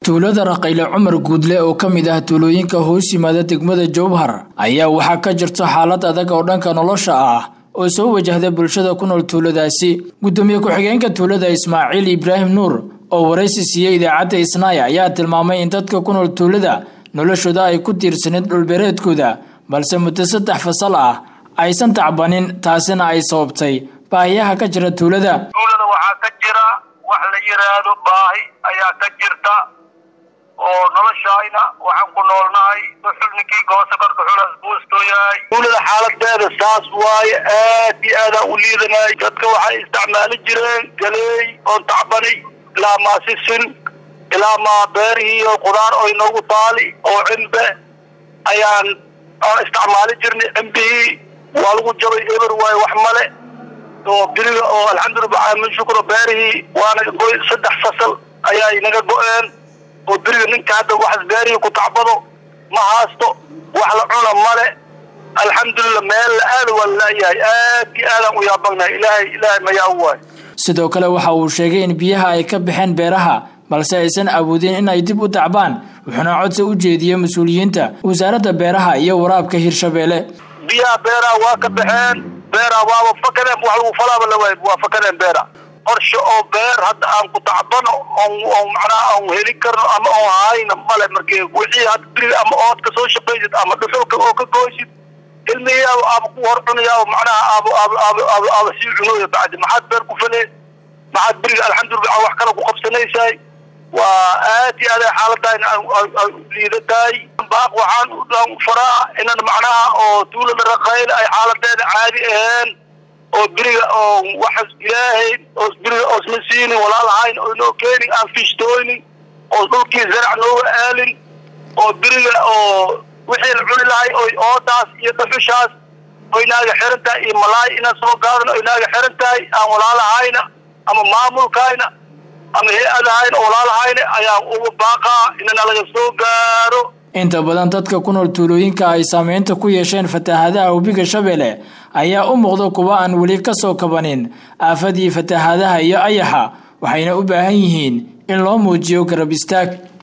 tuulada raqayle cumar guudle oo ka mid ah tuulooyinka hoos yimaada degmada jowhar ayaa waxaa ka jirta xaalad adag oo dhanka nolosha ah oo soo wajahda bulshada ku nool tuuladaasi gudoomiye ku-xigeenka tuulada ismaaciil ibraahim nuur oo waraysi siiyey idaacadda isnaaya ayaa tilmaamay in dadka ku nool tuulada noloshooda ay ku tiirsaneed dhulbeereedkooda balse muddo saddex fasal ah aysan tacbanin taasina ay sababtay baahiyaha ka jira tuulada tuulada waxaa ka jira wax la yiraahdo baahi ayaa ka jirta oo noloshayna waxaan ku noolnahay dhuxul ninkii goosa korka xulas buustoo yahay tuulada xaaladeeda saas waaye aad iyo aadaan u liidanay dadka waxay isticmaali jireen galeey oon tacbani ilaa maa sisin ilaa maa beerihii oo qudaar oo inoogu taali oo cimbe ayaan aan isticmaali jirnay cimbihii waa lagu jabay eber waaye wax male oo biriga oo alxamdulillah min shukro beerihii waana goy saddex fasal ayaa inaga go-een oo beriga ninka hadda waxas beerihii ku tacbado ma haasto wax la cuna male alxamdulillah meel la aada waa laayahay aad iyo aadaan u yaabagnahay ilaahay ilaahay mayaa u waay sidoo kale waxa uu sheegay in biyaha ay ka baxeen beeraha balse aysan awoodin in ay dib u tacbaan wuxuuna codsi u jeediyey mas-uuliyiinta wasaaradda beeraha iyo waraabka hirshabeelle biyaha beeraha waa ka baxeen beeraha waaba fakadeen wax lagu falaaba la waay waa fakadeen beera qorshe oo beer hadda aan ku tacbano on macnaha aan heli karno ama oon hayna male markii wixii hadda beriga ama ood ka soo shaqaysid ama dhuxulka oo ka gooysid ilmihiyaaba aaba ku hor cunayaa macnaha aaba aaba aaba aaba aaba sii cunooya bacdi maxaad beer ku falee maxaad beriga alxamdulillah wax kale ku qabsanaysaay waa aad iyo aad ay xaaladaan ay liidatahay baaq waxaan u faraa inan macnaha oo tuulada raqayle ay xaaladeeda caadi aheen oo beriga oo waxas ilaahay oo beriga oosma siinin walaalahayn oo inoo keenin aan fishtooynin oo dhulkii zarac nooga aalin oo beriga oo wixii la cuni lahay oo oodaas iyo dhuxushaas oo inaaga xiran tahay iyo malaay inaan soo gaadano oo inaaga xiran tahay aan walaalahayna ama maamulkayna ama hay-adahayna oo walaalahayna ayaan uga baaqaa inana laga soo gaaro inta badan dadka ku nool tuulooyinka ay saameynta ku yeesheen fatahaadaha webiga shabeelle ayaa u muuqda kuwa aan weli ka soo kabanin aafadii fatahaadaha iyo ayaxa waxayna u baahan yihiin in loo muujiyo garab istaag